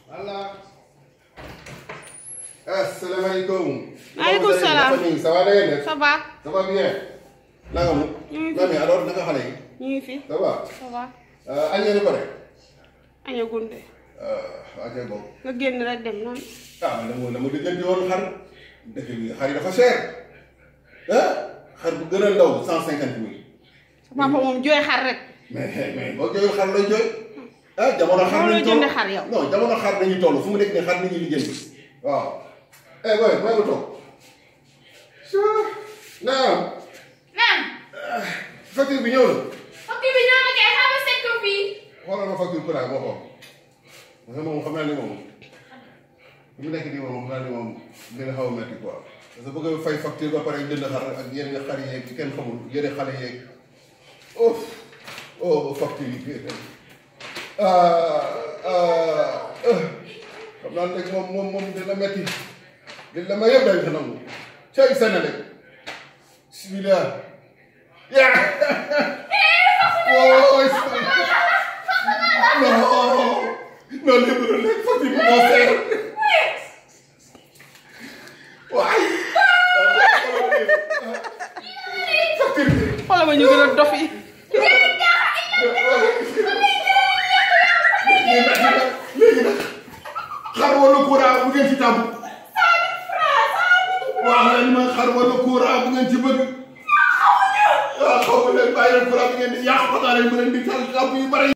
voilà. asalaamaaleykum. maaleykum salaam. ça va da ngeen def. ça va. ça va bien. naka mu. ñu ngi fi mais alors naka xale yi. ñu ngi fi. ça va. ça va. añ ngeen pare. aña gunde. waa kay boobu. nga génn rek dem noonu. ah man dama dama dëggante woon xar. dëkk bi xar yi dafa cher. ah xar bu gën a ndaw cent cinquante mille. sa papa moom jooy xar rek. mais mais boo jooyul xar lay jooy. ah jamono xar Moom lay nañu toll jënd xar yow. non jamono xar nañu toll fu mu nekk nii xar nañu liggéey waaw. eh boy may ma toog. naam. naam facture bi ñëw na. ok bi ñoo ma kay xam nga seet ko fii xoolal ma facture courant moo xool. parce que moom xam naa ni moom fi mu nekk nii moom xam naa ni moom dina xaw a métti quoi. parce que bëgg a fay facture ba pare jënd xar ak yenn xar yeeg yi kenn xamul yenn xale yeeg. oh oh facture yi. ah ah xam naa ne moom moom moom dina métti dina ma yëpp dañ ko nangu. cay Sénégal. bismillah. yaa. oh. non non lépp lu nekk facture bi moo seer. waay. facture bi. xoolal ma ñu gën a dof yi. léegi nag xar wala courant bu ngeen ci tàmm. waaw leen ma xar wala courant bu ngeen ci bëgg. waaw xaw ma leen bàyyi leen courant bi ngeen di yàq xanaa leen mu leen di tal lamp yu bari